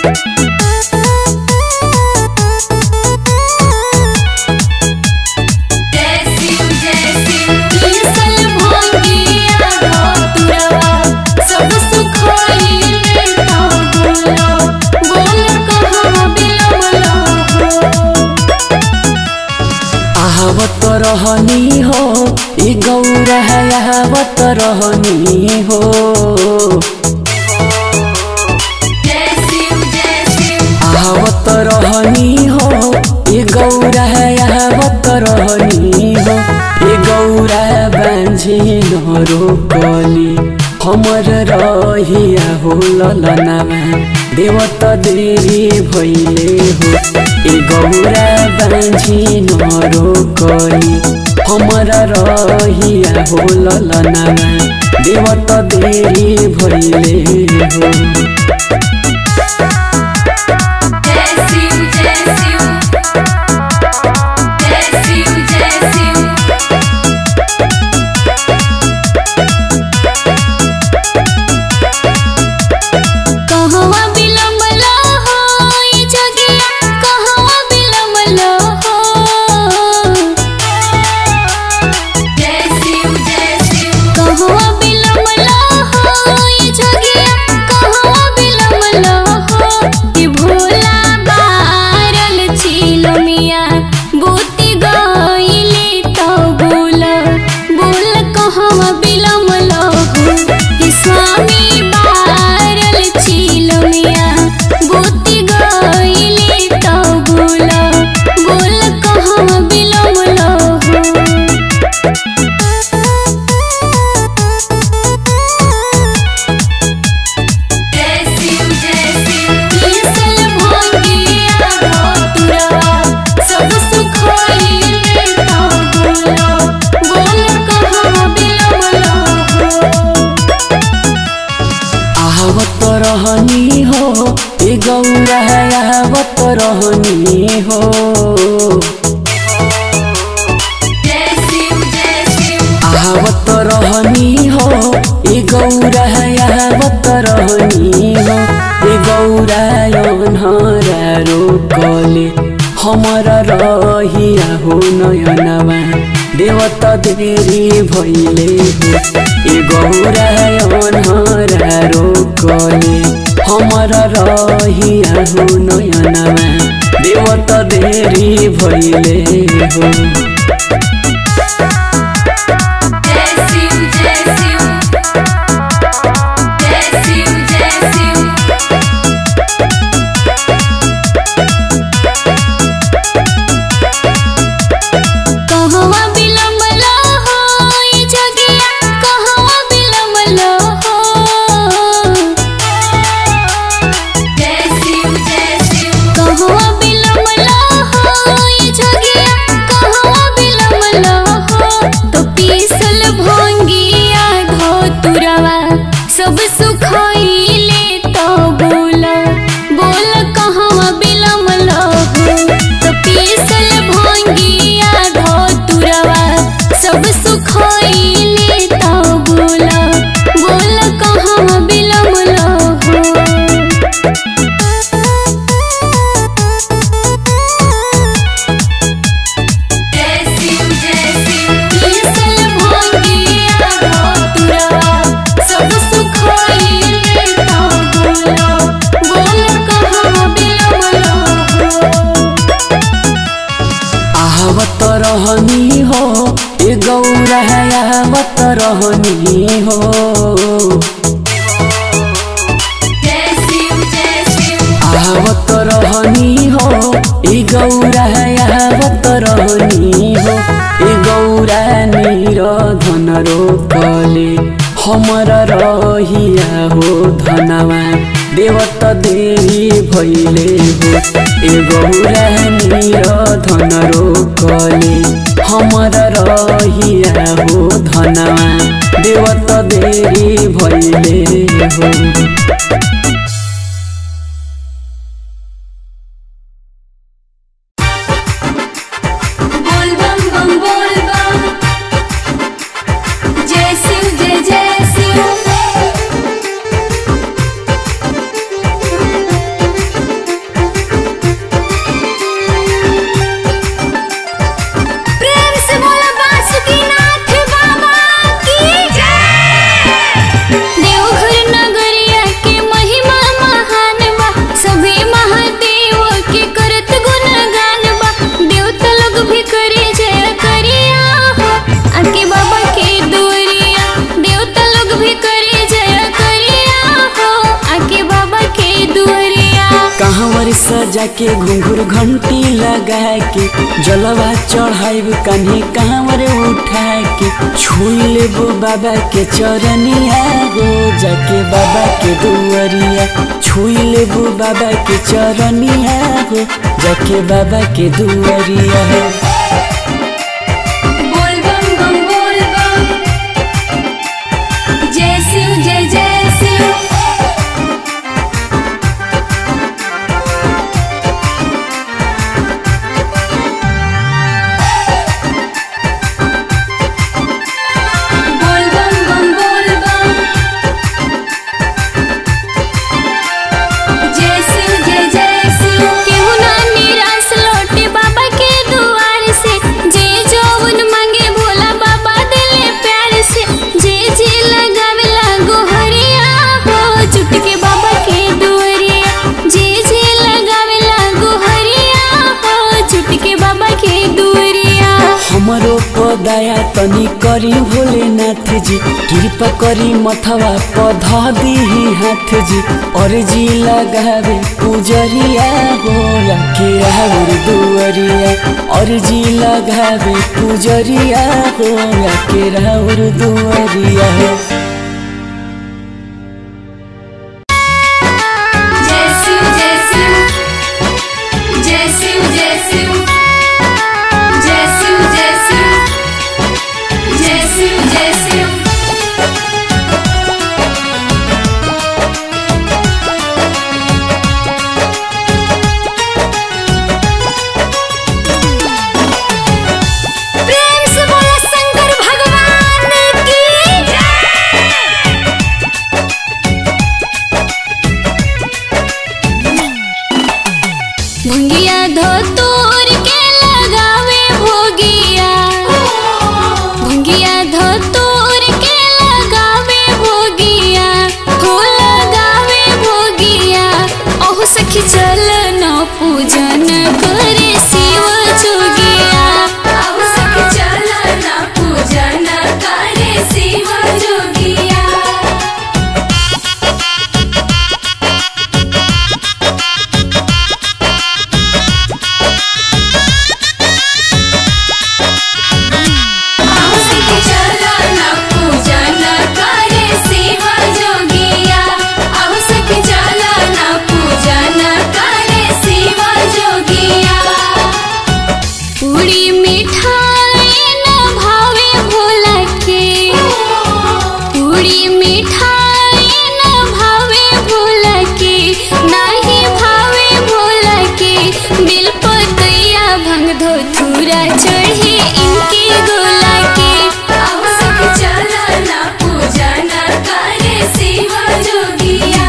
आवत रहनी हो ई गौरा आवत रहनी हो आवत रहनी हो ई गौरा आवत रहनी हो ई गौरा बांझी न रोकली हमर रहिया हो ललनामा देवत देवी भैले हो ए गौरा बाँझी न रोकली हमर रहिया हो ललनामा देवत देवी भैले हो कहवा बिलमल हो ई जगिया कहवा बिलमल हो कहवा बिलमल हो ई जगिया कहवा बिलमल हो कि भोला बारल छिलो मिया बूती गइली तो बोल बोल कहवा बिलमल हो कि स्वामी बारल छिलो मिया बूती गइली तो बोल बोल कहवा बिलमल हो ईसल भंगिया धतुरवा सब सुख होइले तो बोलो बोल कहवा बिलमल हो आवत रहनी हो ए गौरा आवत रहनी हो आवत रहनी हो ए गौरा आवत रहनी हो ए गौरा अन्हरा रोकले हमर रहिया हो नयनवा देवत देवी भैले हो ए गौरा अन्हरा रोकले हमर रहिया हो नयनवा देवत देवी भैले हो कहवा बिलमल हो ई जगिया कहवा बिलमल हो कहवा बिलमल हो ई जगिया कहवा बिलमल हो तो पीसल भंगिया धोतुरवा सब सुख होइले तो बोल बोल कहवा बिलमल हो तो पीसल भंगिया धोतुरवा सब सुख होइले तो बोल बोल कहवा बिलमल हो ईसल भंगिया धतुरवा सब सुख होइले तो बोलो बोल कहवा बिलमल हो आवत रहनी हो ए गौरा आवत रहनी हो आवत रहनी हो ए गौरा आवत रहनी हो ए गौरा निर धन रोकले हमर रहिया हो धनवा देवत देवी भैले हो ए गौरा निर धन रोकले हमर रहिया हो धनवा देवत देवी भैले हो बोल बम बम बोल बम जय शिव जय जय शिव सजा के घुंघुर घंटी लगा के जलवा चढ़ाइब कन्हे कांवर उठा के छुई लेबो बाबा के चरनिया हो जाके बाबा के दुआरिया छुई लेबो बाबा के चरनिया हो जाके बाबा के दुआरिया हो बोल बम बम बोल बम जय शिव जय जय शिव बोल बम बम बोल बम जय शिव जय जय शिव केहू ना निराश लौटे बाबा के दुआर से जे जौन मांगे भोला बाबा दिले प्यार से जे जे लगावे लागो हरिया हो चुटके बाबा के दुआरिया जे जे लगावे लागो हरिया हो चुटके बाबा के दुआरिया हमरो पदया तनी करी भोलेनाथ जी कृपा करी मथवा पधा दीही हाथ जी और जी लगावे पुजरिया हो के राहुर दुअरिया और जी लगावे पुजरिया हो के राहुर दुअरिया हो जय शिव जय शिव जय शिव जय शिव जय शिव जय शिव जय शिव जय शिव प्रेम से बोला शंकर भगवान की जय भुंगिया धोतूर के लगावे भोगिया भुंगिया धोतूर के लगावे भोगिया हो लगावे भोगिया ओह सखी चल न पूजन करे शिव जोगिया ओह सखी चल न पूजन करे शिव जोगिया औसत चलन पूजन करे शिव जोगिया औसत चलन पूजन करे शिव जोगिया पूरी मिठाई न भावे भोला के पूरी मिठाई न भावे भोला के नाही भावे भोला के बिल पतैया भंग धोथुरा चढ़े इनके गोला के आवश्यक चलन पूजन करे शिव जोगिया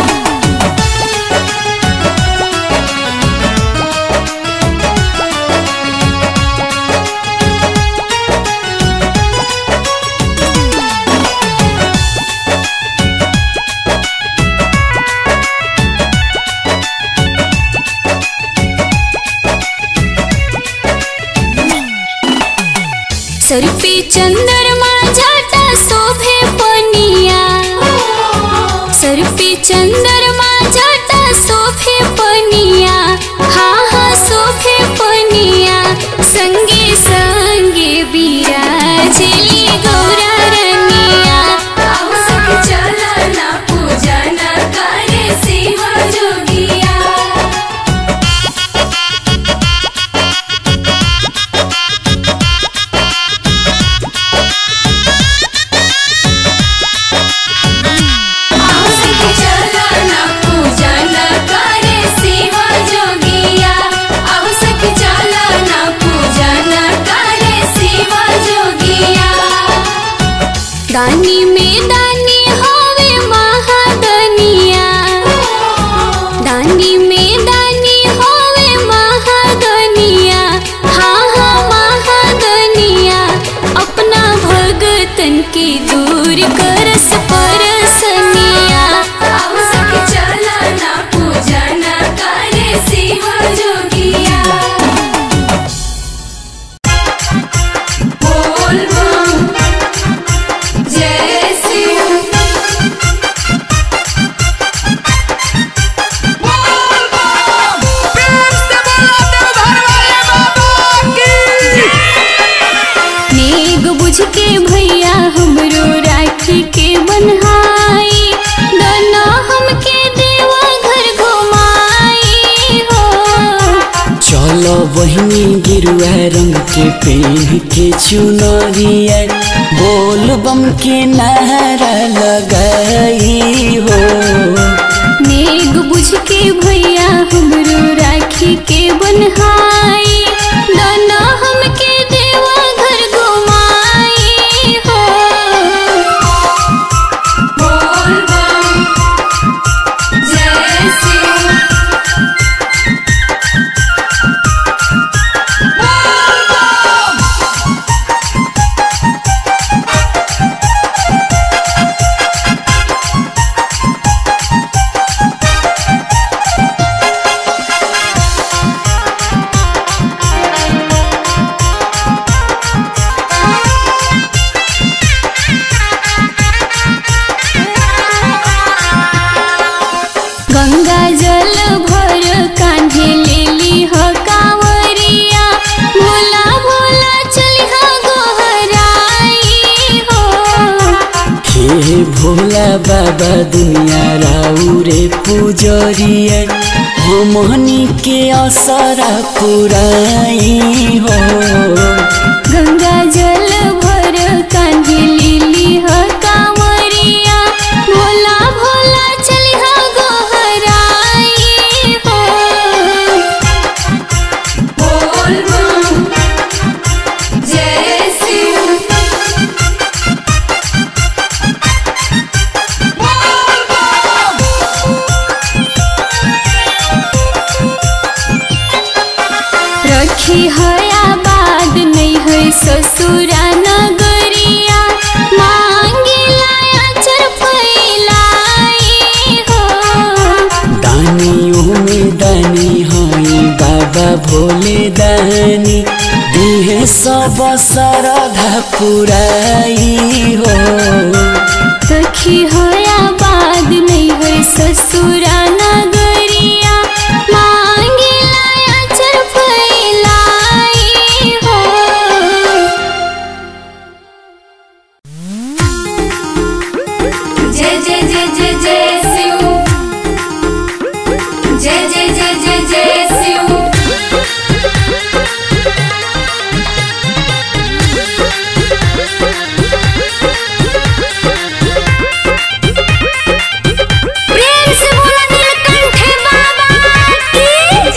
सर पे चंद्रमा जाटा शोभे पनिया सर पे चंद्रमा जाटा शोभे पनिया हाँ हाँ शोभे पनिया संगे संगे बिराजली गौरा रनिया आवश्यक चलन पूजन करे शिव जोगिया औसत चलन बहिनी गिरुआ रंग के पेन के चुनरिया बोल बम के नारा लगाई हो नेग बुझ के भैया हमरो राखी के बनहाई दाना हमके देवा घर घुमाई हो बोल बम जय शिव गंगा जल भर कांधे लेली ह कांवरिया भोला भोला चलिहा गोहराई हो हे भोला बाबा दुनिया राउरे पुजरिया हमनी के असरा पुराई हो गंगा जल भर कांधे लेली ह कांवरिया भोला भोला चलिहा गोहराई हो बोल बम जय शिव रखी हया बाद नहीं है ससुरा नगरिया मांगिला अचर फैलाई हो दानियों में दानी हई बाबा भोले दानी दिहे सब सरधा पुराई हो रखी हया बाद नहीं है ससुरा नगरिया मांगिला अचर फैलाई हो जय जय जय जय जय शिव जय जय जय जय जय शिव प्रेम से बोला नीलकंठ बाबा की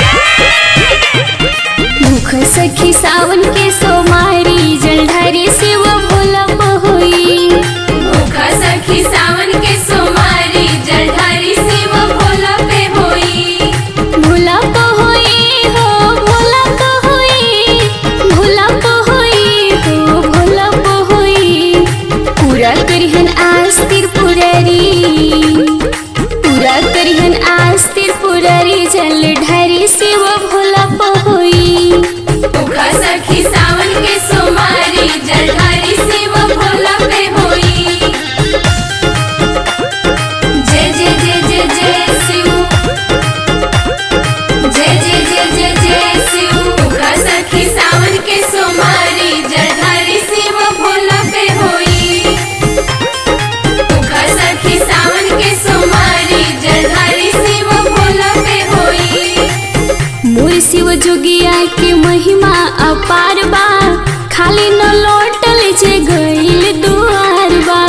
जय मुख सखी सावन के सोमारी जलधारी शिव भोला पहोई मुख सखी सावन के सोमारी जलधारी शिव भोला पे होई भोला पहोई हो भोला पहोई भोला पहोई हो भोला पहोई पूरा करिहन आस त्रिपुरारी पूरा करिहन आस त्रिपुरारी जल ढारी शिव भोला पहोई मुखा सखी सावन के सोमारी जलधारी शिव भोला पे होई जय जय जय जय जय शिव जय जय जय जय जय शिव मुखा सखी सावन के सोमारी जलधारी शिव भोला पे होई मुखा सखी सावन के सोमारी जलधारी शिव भोला पे होई मोर शिव जोगिया के महिमा अपार बा खाली न लौटल जे गइल दुआर बा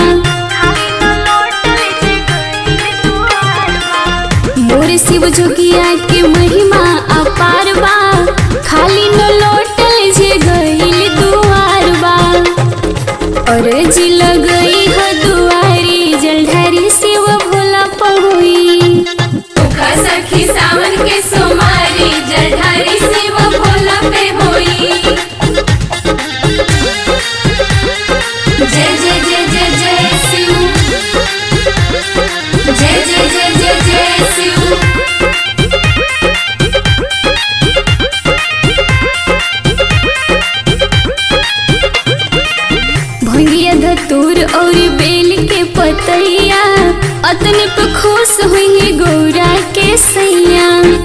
मोर शिव जोगिया के महिमा अपार बा खाली न लौटल जे गइल दुआर बा और जी लगई ह दुआरी जलधारी शिव भोला पहुई मुखा सखी सावन के सोमारी जलधारी शिव भोला पे होई जय जय जय जय जय शिव जय जय जय जय जय शिव भंगिया धतूर और बेल के पतैया अतने पे खुश हुई गौरा के सैया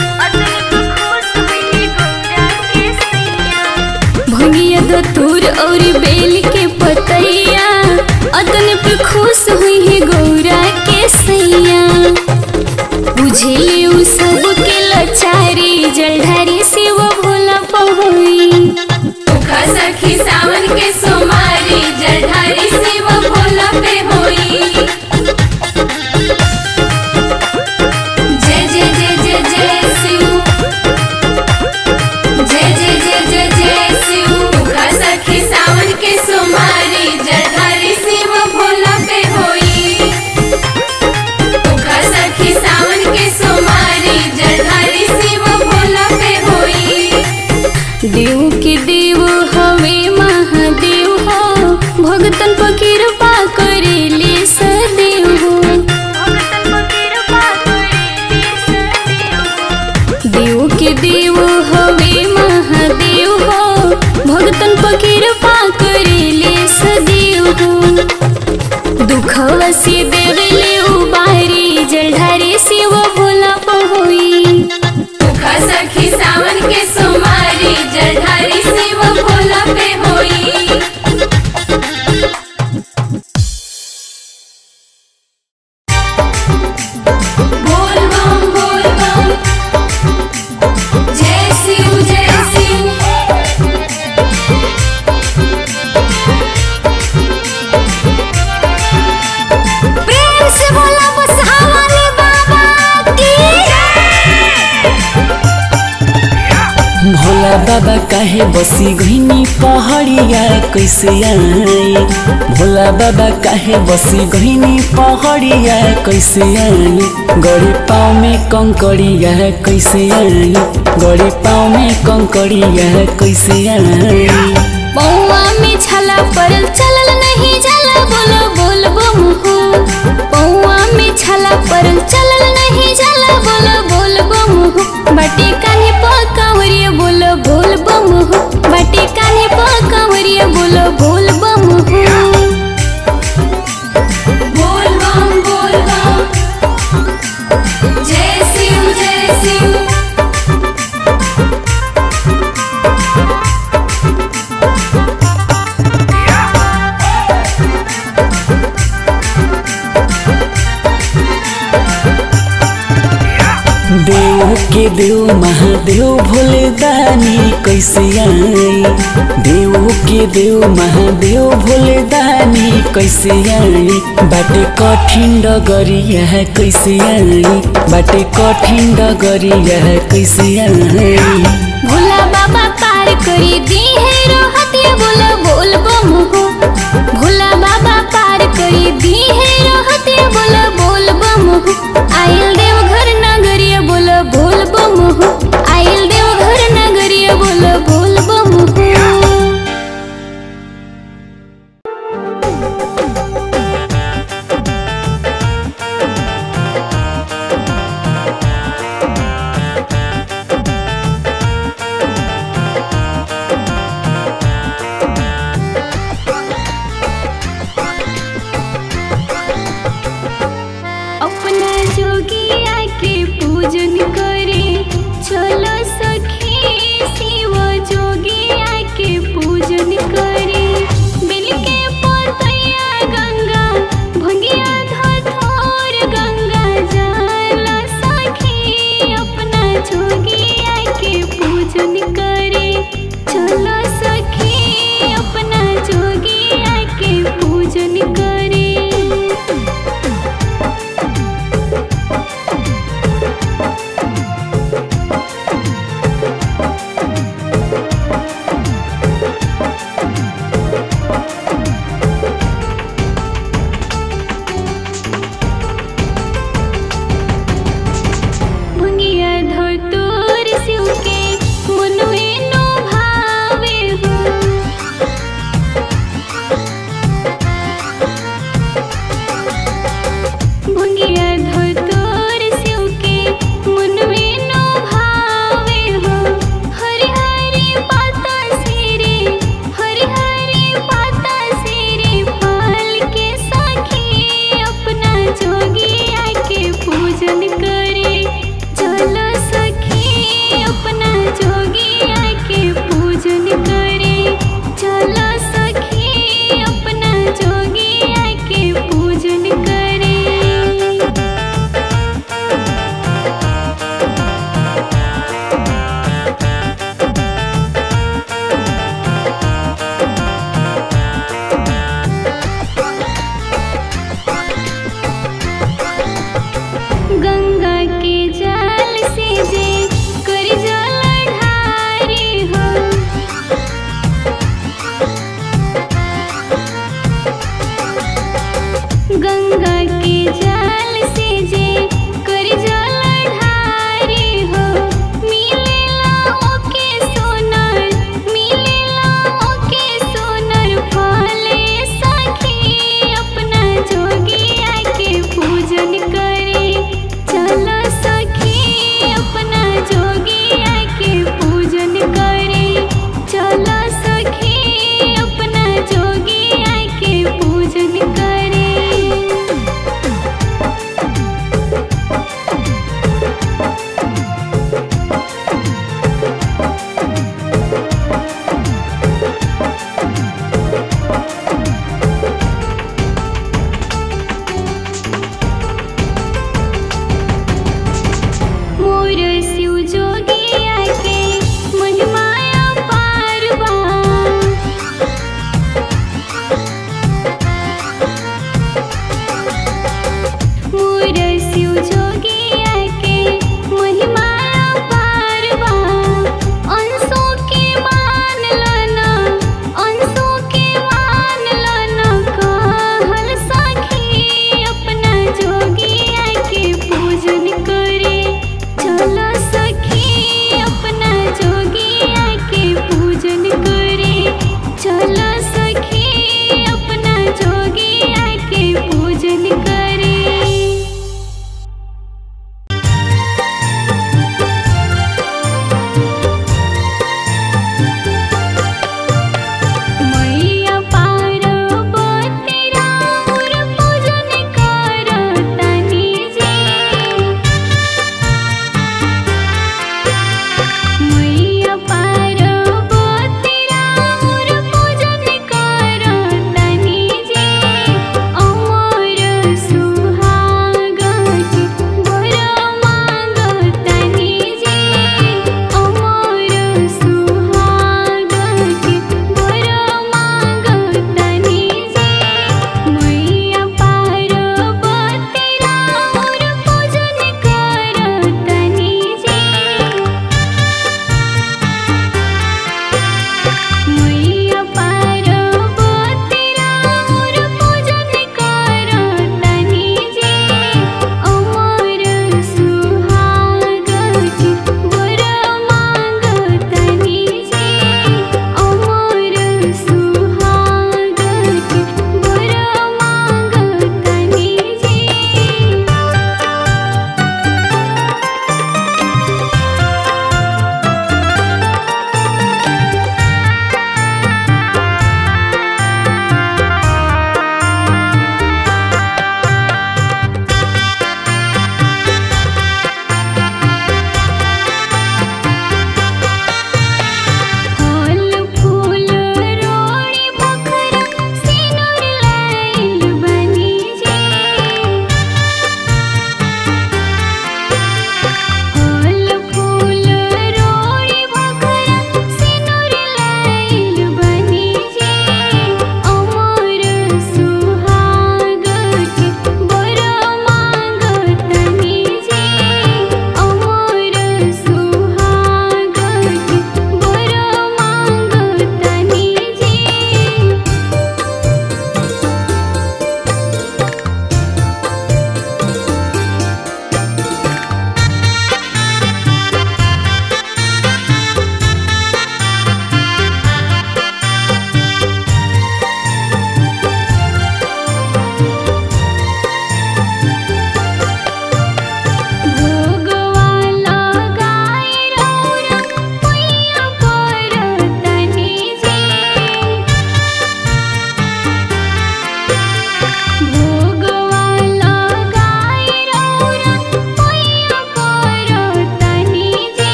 भंगिया धतूर और बेल के पतैया अतने पे खुश हुई गौरा के सैया बुझे उ सब के लचारी जलधारी शिव भोला पहुँ के देव हवे महादेव हो भगतन पर कृपा करेले सदैव हो दुखवा से देवले उबारी जलधारे शिव भोला पहोई मुखा सखी सावन के सोमारी जलधारी शिव भोला पे होई बोल बम बोल बम जय शिव जय शिव प्रेम से बोला बस हमारे बाबा की भोला बाबा काहे बसी गईनी पहाड़िया कैसे आई भोला बाबा काहे बसी गईनी पहाड़िया कैसे आई गड़ी पाँव में कंकड़िया कैसे आई गड़ी पाँव में कंकड़िया कैसे आई पौआ में छला परल चलल नहीं जाला बोलो बोल बम हो पौआ में छला परल चलल नहीं जाला बोलो बोल बम हो बाटे कान्हे प कांवरिया बोलो बोल बम हो बाटे कान्हे प कांवरिया बोलो बोल बम हो बोल बम बोल बम जय शिव जय शिव देव के देव महादेव भोले दानी कैसे आई देव के देव महादेव भोले दानी कैसे आई बाटे कठिन डगरिया कैसे आई बाटे कठिन डगरिया कैसे आई भोला बाबा पार करी दी है रहते बोलो बोल बम हो भोला बाबा पार करी दी है रहते बोलो बोल बम हो आइल देव घर नगरिया बोलो बोल बम हो आइल देव घर नगरिया बोलो बोल बम हो अपना जोगिया के पूजन करे चलो सखी शिव जोगिया के पूजन करे बिल के पोतैया गंगा भंगिया धथोर गंगा जल सखी अपना जोगिया